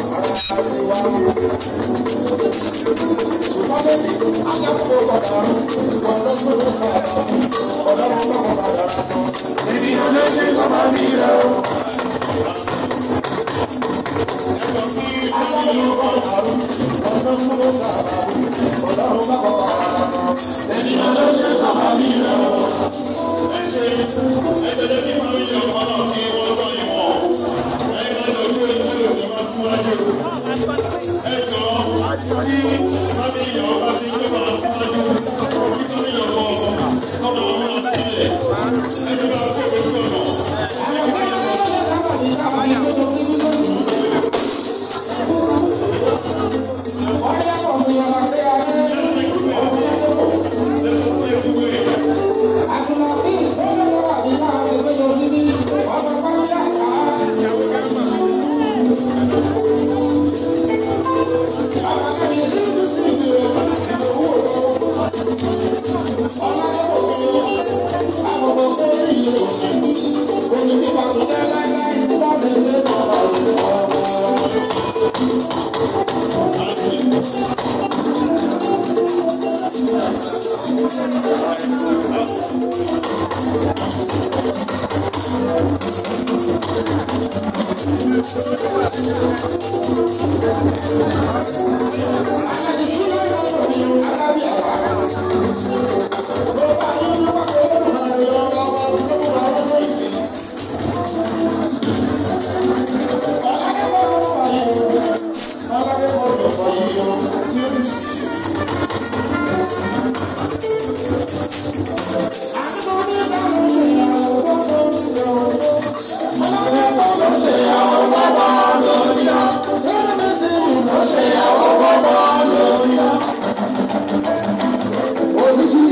Thank you.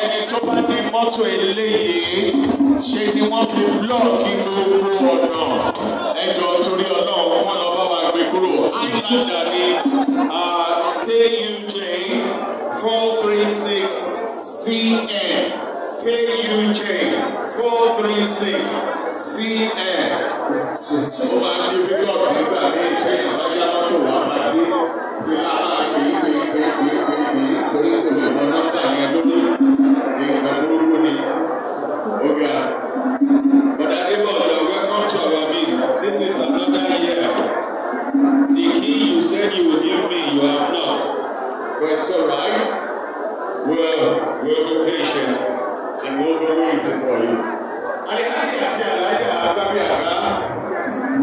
ẹni tó bá ní mọ́tò eléyìí ṣe ni wọ́n fi blọ́ọ̀kì gbogbo ọ̀nà ẹjọ́ torí ọlọ́run wọn lọ bá wa gbé kúrò highlander ní kuj four three six cn kuj four three six cn ó máa ń fi blọ́ọ̀kì nígbà ní ìṣe ìbáyá mọ́tò wà máa ṣe ṣe láàárọ̀ gbé gbé gbé gbé gbé gbé torí kò lè mọ nọ́mbà yẹn lórí nǹkan burúkú ni. Oga, but everybody, welcome to our meet. This is another year. The key you said you would give me, you have not. But it's alright. Well, we'll be patient and we'll be waiting for you. Alihaji àti Alhaja Agbábí Àgbá.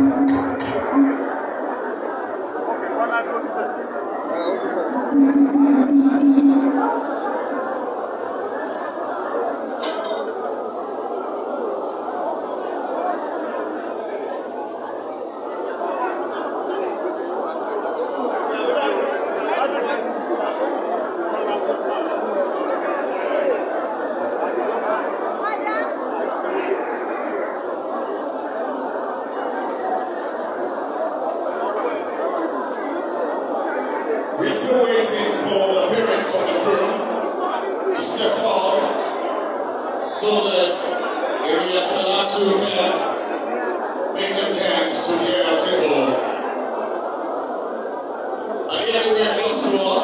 We're still waiting for the parents of the groom to step forward so that Area Salatu can make them dance to their table. Are you anywhere close to us?